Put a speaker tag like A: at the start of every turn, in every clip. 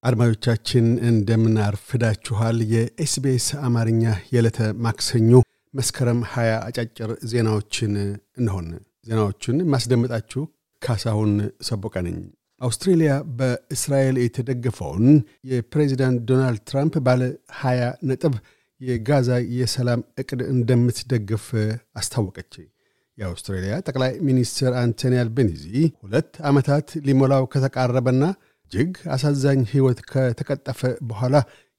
A: አድማጮቻችን እንደምን አርፍዳችኋል። የኤስቢኤስ አማርኛ የዕለተ ማክሰኞ መስከረም 20 አጫጭር ዜናዎችን እንሆን። ዜናዎቹን ማስደመጣችሁ ካሳሁን ሰቦቀ ነኝ። አውስትሬልያ በእስራኤል የተደገፈውን የፕሬዚዳንት ዶናልድ ትራምፕ ባለ 20 ነጥብ የጋዛ የሰላም እቅድ እንደምትደግፍ አስታወቀች። የአውስትሬልያ ጠቅላይ ሚኒስትር አንቶኒ አልቤኒዚ ሁለት ዓመታት ሊሞላው ከተቃረበና እጅግ አሳዛኝ ሕይወት ከተቀጠፈ በኋላ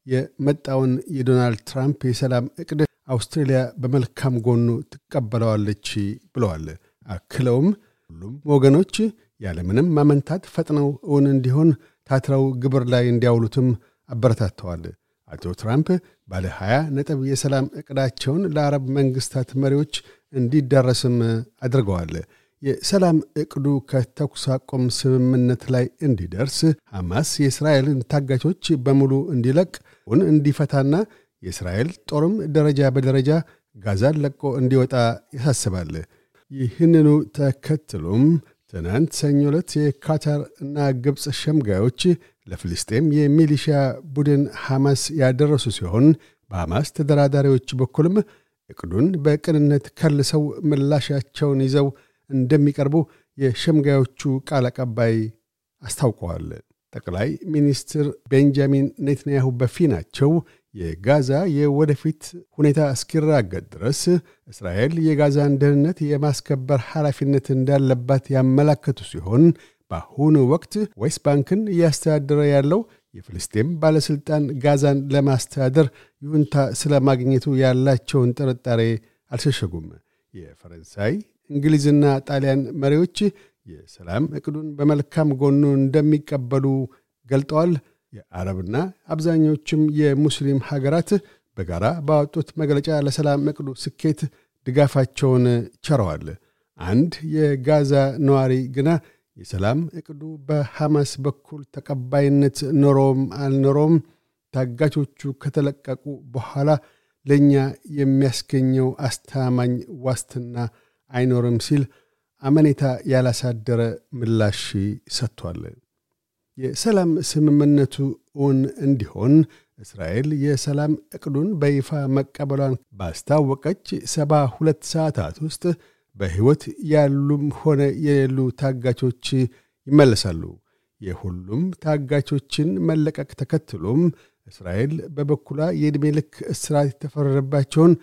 A: የመጣውን የዶናልድ ትራምፕ የሰላም እቅድ አውስትሬልያ በመልካም ጎኑ ትቀበለዋለች ብለዋል። አክለውም ሁሉም ወገኖች ያለምንም ማመንታት ፈጥነው እውን እንዲሆን ታትረው ግብር ላይ እንዲያውሉትም አበረታተዋል። አቶ ትራምፕ ባለ 20 ነጥብ የሰላም ዕቅዳቸውን ለአረብ መንግሥታት መሪዎች እንዲዳረስም አድርገዋል። የሰላም ዕቅዱ ከተኩስ አቁም ስምምነት ላይ እንዲደርስ ሐማስ የእስራኤልን ታጋቾች በሙሉ እንዲለቅ ውን እንዲፈታና የእስራኤል ጦርም ደረጃ በደረጃ ጋዛን ለቆ እንዲወጣ ያሳስባል። ይህንኑ ተከትሎም ትናንት ሰኞ ዕለት የካታር እና ግብፅ ሸምጋዮች ለፍልስጤም የሚሊሻ ቡድን ሐማስ ያደረሱ ሲሆን በሐማስ ተደራዳሪዎች በኩልም እቅዱን በቅንነት ከልሰው ምላሻቸውን ይዘው እንደሚቀርቡ የሸምጋዮቹ ቃል አቀባይ አስታውቀዋል። ጠቅላይ ሚኒስትር ቤንጃሚን ኔትንያሁ በፊናቸው የጋዛ የወደፊት ሁኔታ እስኪራገጥ ድረስ እስራኤል የጋዛን ደህንነት የማስከበር ኃላፊነት እንዳለባት ያመላከቱ ሲሆን በአሁኑ ወቅት ዌስት ባንክን እያስተዳደረ ያለው የፍልስጤም ባለሥልጣን ጋዛን ለማስተዳደር ይሁንታ ስለማግኘቱ ያላቸውን ጥርጣሬ አልሸሸጉም። የፈረንሳይ እንግሊዝና ጣሊያን መሪዎች የሰላም ዕቅዱን በመልካም ጎኑ እንደሚቀበሉ ገልጠዋል። የአረብና አብዛኞቹም የሙስሊም ሀገራት በጋራ ባወጡት መግለጫ ለሰላም ዕቅዱ ስኬት ድጋፋቸውን ቸረዋል። አንድ የጋዛ ነዋሪ ግና የሰላም ዕቅዱ በሐማስ በኩል ተቀባይነት ኖሮም አልኖሮም ታጋቾቹ ከተለቀቁ በኋላ ለእኛ የሚያስገኘው አስተማማኝ ዋስትና አይኖርም ሲል አመኔታ ያላሳደረ ምላሽ ሰጥቷል። የሰላም ስምምነቱ እውን እንዲሆን እስራኤል የሰላም ዕቅዱን በይፋ መቀበሏን ባስታወቀች ሰባ ሁለት ሰዓታት ውስጥ በሕይወት ያሉም ሆነ የሌሉ ታጋቾች ይመለሳሉ። የሁሉም ታጋቾችን መለቀቅ ተከትሎም እስራኤል በበኩሏ የዕድሜ ልክ እስራት የተፈረደባቸውን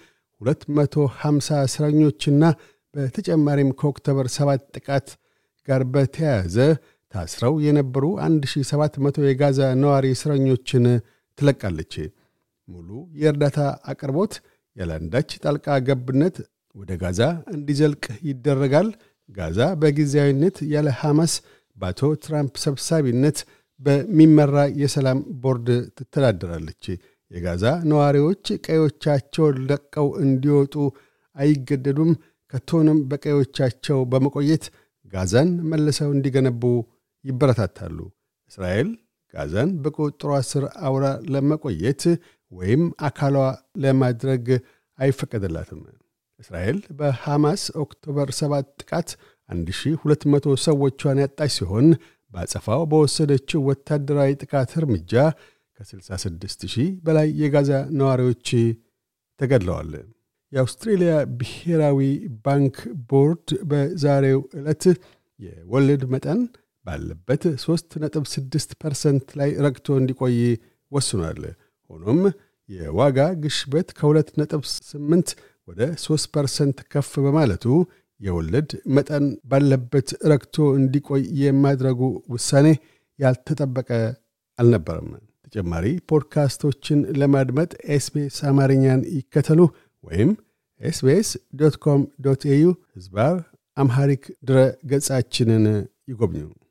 A: 250 እስረኞችና በተጨማሪም ከኦክቶበር 7 ጥቃት ጋር በተያያዘ ታስረው የነበሩ 1700 የጋዛ ነዋሪ እስረኞችን ትለቃለች። ሙሉ የእርዳታ አቅርቦት ያለአንዳች ጣልቃ ገብነት ወደ ጋዛ እንዲዘልቅ ይደረጋል። ጋዛ በጊዜያዊነት ያለ ሐማስ በአቶ ትራምፕ ሰብሳቢነት በሚመራ የሰላም ቦርድ ትተዳደራለች። የጋዛ ነዋሪዎች ቀዮቻቸውን ለቀው እንዲወጡ አይገደዱም። ከቶንም በቀዮቻቸው በመቆየት ጋዛን መልሰው እንዲገነቡ ይበረታታሉ። እስራኤል ጋዛን በቁጥጥሯ ስር አውራ ለመቆየት ወይም አካሏ ለማድረግ አይፈቀድላትም። እስራኤል በሐማስ ኦክቶበር 7 ጥቃት 1200 ሰዎቿን ያጣች ሲሆን በአጸፋው በወሰደችው ወታደራዊ ጥቃት እርምጃ ከ66 ሺህ በላይ የጋዛ ነዋሪዎች ተገድለዋል። የአውስትሬልያ ብሔራዊ ባንክ ቦርድ በዛሬው ዕለት የወለድ መጠን ባለበት 3.6 ፐርሰንት ላይ ረግቶ እንዲቆይ ወስኗል። ሆኖም የዋጋ ግሽበት ከ2.8 ወደ 3 ፐርሰንት ከፍ በማለቱ የወለድ መጠን ባለበት ረግቶ እንዲቆይ የማድረጉ ውሳኔ ያልተጠበቀ አልነበረም። ተጨማሪ ፖድካስቶችን ለማድመጥ ኤስቤስ አማርኛን ይከተሉ ወይም ኤስቤስ ዶት ኮም ዶት ኤዩ ህዝባር አምሃሪክ ድረ ገጻችንን ይጎብኙ።